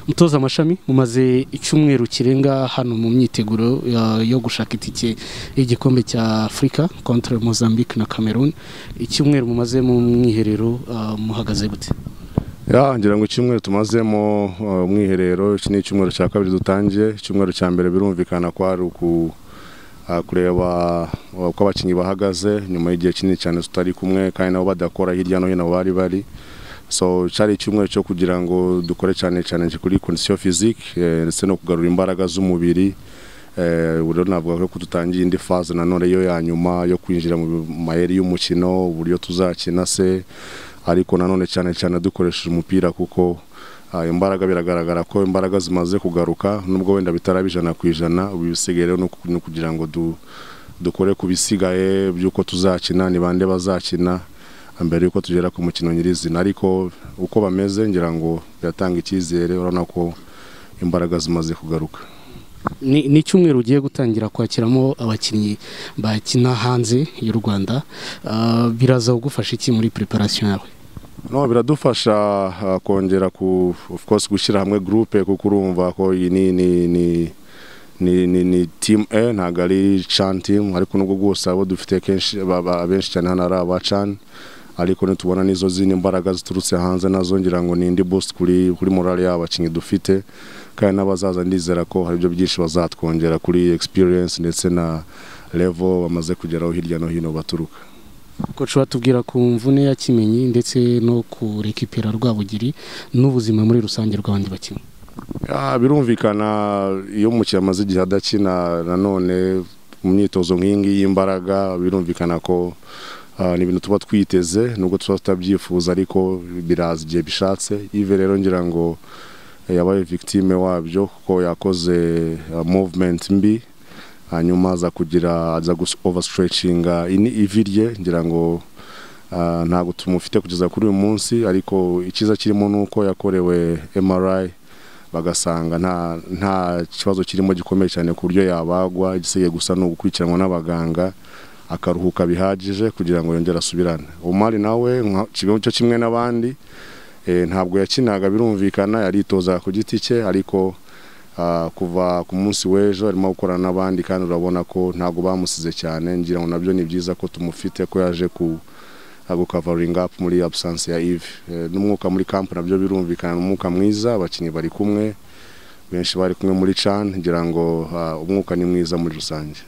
mutoza amashami mumaze icyumweru kirenga hano mu myiteguro ya- yo gushaka itike y'igikombe cya afurika kontra mozambique na cameroon icyumweru mumaze mu mwiherero ah, muhagaze gute Ya, ngira ngo icyumweru tumazemo uh, umwiherero iki ni icyumweru cya kabiri dutangiye icyumweru cya mbere birumvikana ko ari uku uh, kureba uh, uko abakinnyi bahagaze nyuma y'igihe kinini cyane tutari kumwe kandi nabo badakora hirya no hino aho bari bari so cyari icyumweru cyo kugira ngo dukore cyane cyane kuri condition physique eh, ndetse no kugarura imbaraga z'umubiri Eh, ubu rero navuga ko tutangiye indi faze nanone yo ya nyuma yo kwinjira mu mayeri y'umukino uburyo tuzakina se ariko nanone cyane cyane dukoresheje umupira kuko ah, imbaraga biragaragara ko imbaraga zimaze kugaruka nubwo wenda bitaraba ijana ku ijana ubu ibisigaye rero ni uku- ni ukugira ngo du, dukore ku bisigaye by'uko tuzakina ni bande bazakina mbere y'uko tugera ku mukino nyirizina ariko uko bameze ngira ngo biratanga icyizere urabona ko imbaraga zimaze kugaruka ni ni icyumweru ugiye gutangira kwakiramo abakinnyi bakina hanze y'u rwanda Ah, biraza kugufasha iki muri preparation yawe No, biradufasha uh, kongera ku of course gushyira hamwe groupe kuko urumva ko iyi ni ni ni ni, ni, ni team A ntabwo ari Chan team ariko nubwo bwose abo dufite kenshi baba- abenshi cyane hano ari aba Chan ariko nitubona n'izo zindi mbaraga ziturutse hanze nazo ngira ngo ni indi boost kuri kuri morale y'abakinnyi dufite kandi n'abazaza ndizera ko hari ibyo byinshi bazatwongera kuri experience ndetse na level bamaze kugeraho hirya no hino baturuka koci watubwira ku mvune ya kimenyi ndetse no ku rekipera rwabugiri n'ubuzima muri rusange bw'abandi bakinnyi Ya, birumvikana iyo umukinnyi amaze igihe adakina nanone mu myitozo nk'iyi ngiyi y'imbaraga birumvikana ko ah, ni ibintu tuba twiteze nubwo tuba tutabyifuza ariko biraza igihe bishatse ive rero ngira ngo eh, yabaye victime wabyo kuko yakoze ah, movement mbi hanyuma aza kugira aza overstretchinga ini ivi rye ngira ngo ah, ntabwo tumufite kugeza kuri uyu munsi ariko icyiza kirimo ni uko yakorewe MRI bagasanga nta nta kibazo kirimo gikomeye cyane ku buryo yabagwa igisigaye gusa ni ugukurikiranwa n'abaganga akaruhuka bihagije kugira ngo yongere asubirane umari nawe nka kimwe- cyo kimwe n'abandi eh, ntabwo yakinaga birumvikana yaritoza ku giti cye ariko ah, kuva ku munsi w'ejo arimo gukorana n'abandi kandi urabona ko ntabwo bamusize cyane ngira ngo nabyo ni byiza ko tumufite ko yaje ku gukavaringa up muri absence ya Yves Eh, n'umwuka muri camp nabyo birumvikana ni umwuka mwiza abakinnyi bari kumwe benshi bari kumwe muri Chan ngira ngo ah, umwuka ni mwiza muri rusange